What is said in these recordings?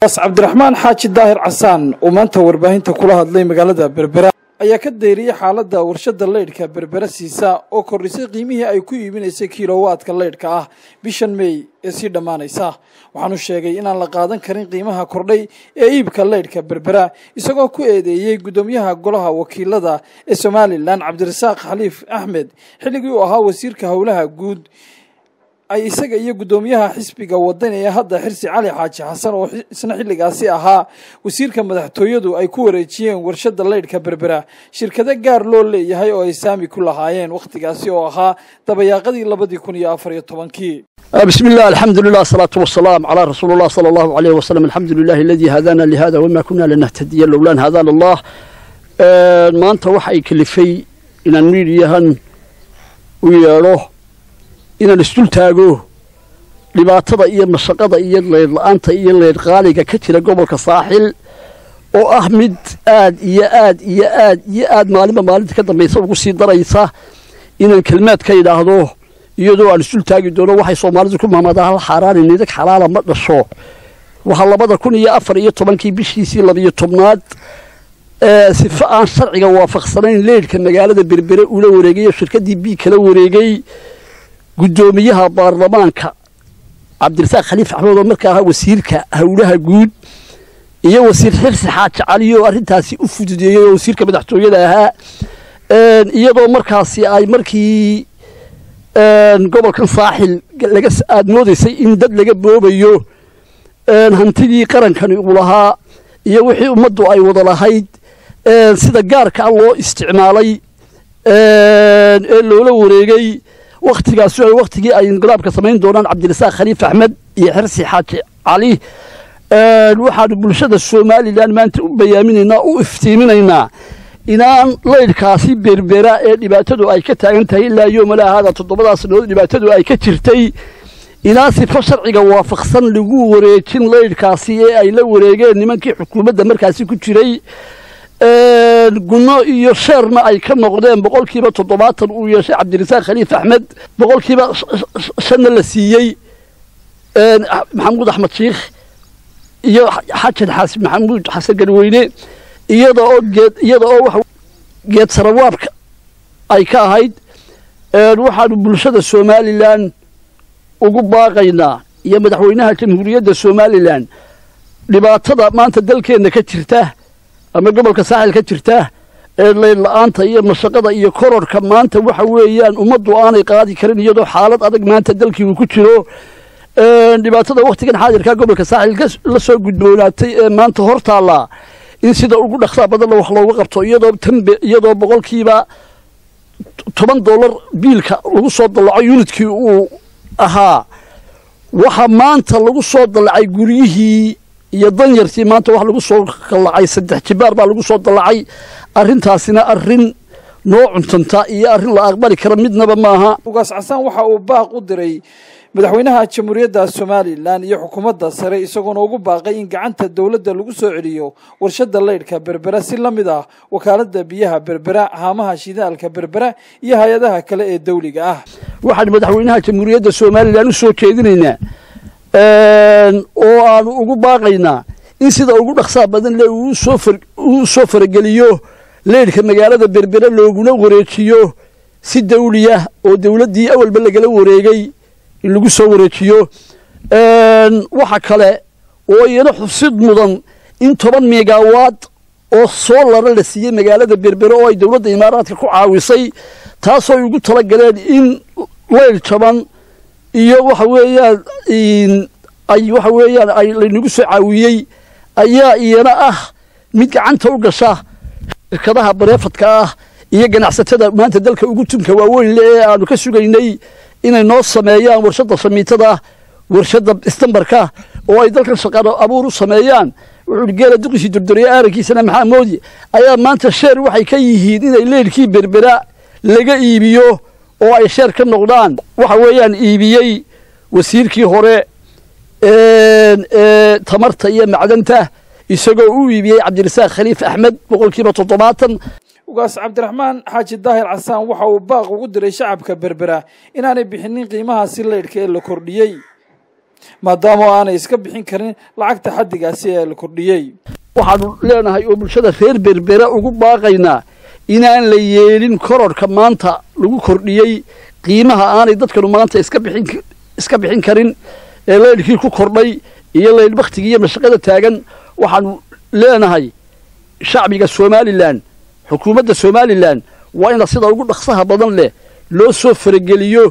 as cabdiraxmaan xaaji daahir casaan oo maanta warbaahinta kula hadlay magaalada berbera ayaa ka deyriyey xaaladda warshadda leydhka berbera siisa oo kordhisay qiimihii ay ku iibinaysay kilowaadka leydhka ah bishan mey ee sii dhammaanaysa waxaanu sheegay inaan la qaadan karin qiimaha kordhay ee iibka leydhka berbera isagoo ku eedeeyey guddoomiyaha golaha wakiilada ee somalilan cabdirasaaq xaliif axmed xilligii uu ahaa wasiirka howlaha guud ay isaga iyo guddoomiyaha xisbiga wadani ee hadda xirsi cali xaaji xasan oo isna xilligaasi ahaa wasiirka madaxtooyadu ay ku wareejiyeen warshadda leydhka berbera shirkado gaar loo leeyahay oo ay saami ku lahaayeen wakhtigaasi oo ahaa dabayaaqadii labadii kun iyo afar iyo tobankii بسم الله الحمد لله الصلاة والسلام على رسول الله صلى الله عليه وسلم الحمد لله الذي هدانا لهذا وما كنا لنهتدي لولا أن هدانا الله ما أنت وحي كلفي إن الميديا ويروح إن الاستلتاجو dhibaatada iyo mashaqada iyo leydla-aanta iyo leydqaaliga ka jira gobolka saaxil oo ah mid aad iyo aad iyo aad iyo aad maalinba maalinta ka dambaysa ugu sii daraysa inaan kelmaad ka idhaahdo iyadoo aan isul taagi doono waxay soomaalidu ku mahmadaa hal xaaraani nidag xalaala ma dhasho waxaa labada kun iyo afar iyo tobankii bishiisii labiyo tobnaad sifo aan sharciga waafaqsanayn leydhka magaalada berbere ula wareegay oo shirkaddii bii kala wareegay guddoomiyaha baarlamaanka cabdirasaaq khaliif axmed oo markaa ahaa wasiirka howlaha guud iyo wasiir xirsi xaaji cali oo arrintaasi u fududeeyey oo wasiirka madaxtooyada ahaa iyadoo markaasi ay markii gobolkan saaxil laga aada moodaysay in dad laga boobayo hantidii qarankani uu lahaa iyo wixii ummaddu ay wada lahayd sida gaarkaa loo isticmaalay ee loola wareegay wakhtigaasi ay wakhtigii ay inqilaabka samayn doonaan cabdirasaaq khaliif axmed iyo xirsi xaaji cali waxaanu bulshada somalilan maanta u bayaaminaynaa u iftiiminaynaa inaan leydhkaasi berbera ee dhibaatadu ay ka taagan tahay ilaa yoomala ahaada toddobadaas sanood dhibaatadu ay ka jirtay inaan sifo sharciga waafaqsan lagu wareejin leydhkaasi ee ay la wareegeen nimankii xukuumadda markaasi ku jiray gunno iyo sheerna ay ka noqdeen boqolkiiba toddobaatan uu yeeshay cabdirasaaq khaliif axmed boqolkiiba shanna la siiyey maxamuud axmed shiikh iyo xajan xaasi maxamuud xasan garweyne iyada oo geed iyada oo wax geed sarawaabka ay ka ahayd waxaanu bulshada somalilan ugu baaqaynaa iyo madaxweynaha jamhuuriyadda somalilan dhibaatada maanta dalkeenna ka jirta ama gobolka saaxil ka jirta ee leydla-aanta iyo mashaqada iyo kororhka maanta waxa weeyaan ummaddu aanay qaadi karin iyadoo xaalad adag maanta dalkii uu ku jiro dhibaatada wakhtigan xaadirkaa gobolka saaxil la soo gudboonaatay ee maanta hor taallaa in sida ugu dhaqsaa badanna wax looga qabto iyadoo tanbe iyadoo boqolkiiba toban dollar biilka lagu soo dallaco yunidkii uu ahaa waxa maanta lagu soo dallacay guryihii iyo danyartii maanta wax lagu soo dallacay saddex jibaar baa lagu soo dallacay arrintaasina arrin noo cuntanta iyo arrin la aqbali kara midnaba maaha ugaas casaan waxa uu baaq u diray madaxweynaha jamhuuriyadda somalilan iyo xukuumadda sare isagoona ugu baaqay in gacanta dowladda lagu soo celiyo warshadda leydhka berbera si la mid ah wakaaladda biyaha berbera haamaha shidaalka berbera iyo hay-adaha kale ee dawliga ah waxaan madaxweynaha jamhuuriyadda somalilan u soo jeedinaynaa oo aanu ugu baaqaynaa in sida ugu dhaqsaa badan le uu soo farageliyo leydhka magaalada berbera looguna wareejiyo si dawliya oo dowladdii awalba lagala wareegay in lagu soo wareejiyo waxa kale oo iyana xusid mudan in toban megawaad oo soolara la siiyey magaalada berbere oo ay dowladda imaaraadka ku caawisay taasoo ay ugu tala galeen in leyl jaban iyo waxa weeyaan ay waxa weeyaan ay laynagu soo caawiyey ayaa iyana ah mid gacanta u gasha shirkadaha bareefadka ah iyo ganacsatada maanta dalka ugu tunka waaweyn le ee aanu ka sugaynay inay noo sameeyaan warshadda samiitada warshadda istambarka oo ay dalkan shaqaano abuur u sameeyaan wuxuu geela duqisii durduriye aarankiisana maxaa moodi ayaa maanta sheer waxay ka yihiin inay leydhkii berbera laga iibiyo oo ay sheer ka noqdaan waxa weeyaan iibiyey wasiirkii hore ee tamarta iyo macdanta isagoo u iibiyey cabdirasaaq khaliif axmed boqolkiiba toddobaatan ugaas cabdiraxmaan xaaji daahir casaan waxa uu baaq ugu diray shacabka berbera inaanay bixinin qiimahaasi leydhka ee la kordhiyey maadaama aanay iska bixin karin lacagta xaddigaasi ee la kordhiyey waxaanu leenahay oo bulshada reer berbera ugu baaqaynaa inaan la yeelin kororhka maanta lagu kordhiyey qiimaha aanay dadkanu maanta iska bixin iska bixin karin ee laydhkii ku kordhay iyo laydh bakhtigii iyo mashaqada taagan waxaanu leenahay shacbiga somalilan xukuumadda somalilan waa ina sida ugu dhaqsaha badan leh loo soo farageliyo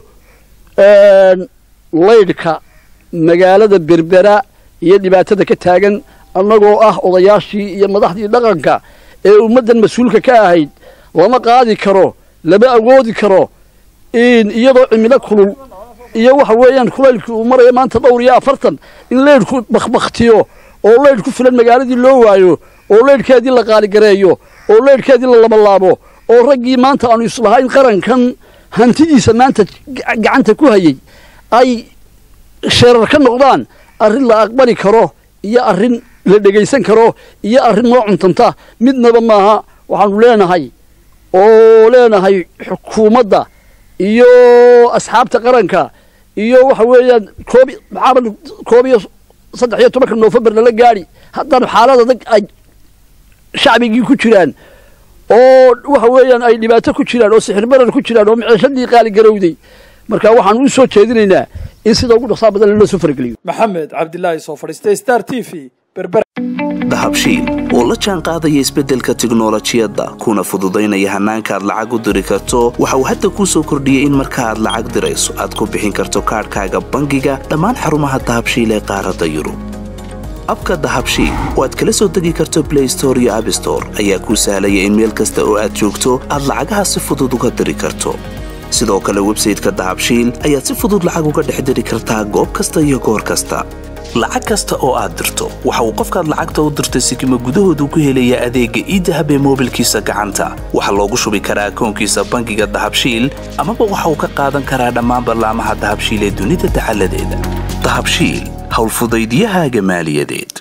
laydhka magaalada berbera iyo dhibaatada ka taagan annagoo ah odayaashii iyo madaxdii dhaqanka ee ummaddan mas-uulka ka ahayd lama qaadi karo lama awoodi karo iyadoo cimilo kulul iyo waxa weeyaan kulaylkii uu maraya maanta dhowr iyo afartan in laydhku bakhbakhtiyo oo laydh ku filan magaaladii loo waayo oo laydhkeedii la qaaligareeyo oo laydhkeedii la labalaabo oo raggii maanta aanu islahayn qarankan hantidiisa maanta gacanta ku hayay ay sheerar ka noqdaan arrin la aqbali karo iyo arrin la dhegaysan karo iyo arrin noo cuntanta midnaba maaha waxaanu leenahay oo leenahay xukuumadda iyo asxaabta qaranka iyo waxa weeyaan koob maxaaba koob iyo saddex iyo tobanka noofembar lala gaadhi haddana xaalad adag ay shacbigii ku jiraan oo waxa weeyaan ay dhibaato ku jiraan oo sixir barar ku jiraan oo maciishadii qaali garowday marka waxaanu u soo jeedinaynaa in sida ugu dhaqsaa badan loo soo farageliyo maxamed cabdilaahi soo fadhiistay star t v berber dahabshiil oo la jaan qaadaya isbeddelka tiknolojiyadda kuna fududaynaya hannaanka aad lacag u diri karto waxa uu hadda kuu soo kordhiyey in marka aad lacag dirayso aad ku bixin karto kaadhkaaga bangiga dhammaan xarumaha dahabshiil ee qaaradda yurub abka dahabshiil oo aad kala soo degi karto blay store iyo abstore ayaa kuu sahlaya in meel kasta oo aad joogto aad lacagaha si fudud uga diri karto sidoo kale websayteka dahabshiil ayaad si fudud lacag uga dhex diri kartaa goob kasta iyo goor kasta lacag kasta oo aad dirto waxa uu qofkaad lacagta u dirtay sikima gudahoodu ku helayaa adeegga iidahab ee moobilkiisa gacanta waxaa loogu shubi karaa akoonkiisa bangiga dahabshiil amaba waxa uu ka qaadan karaa dhammaan ballaamaha dahabshiil ee dunida dacaladeeda dahabshiil howlfudaydiyahaaga maaliyadeed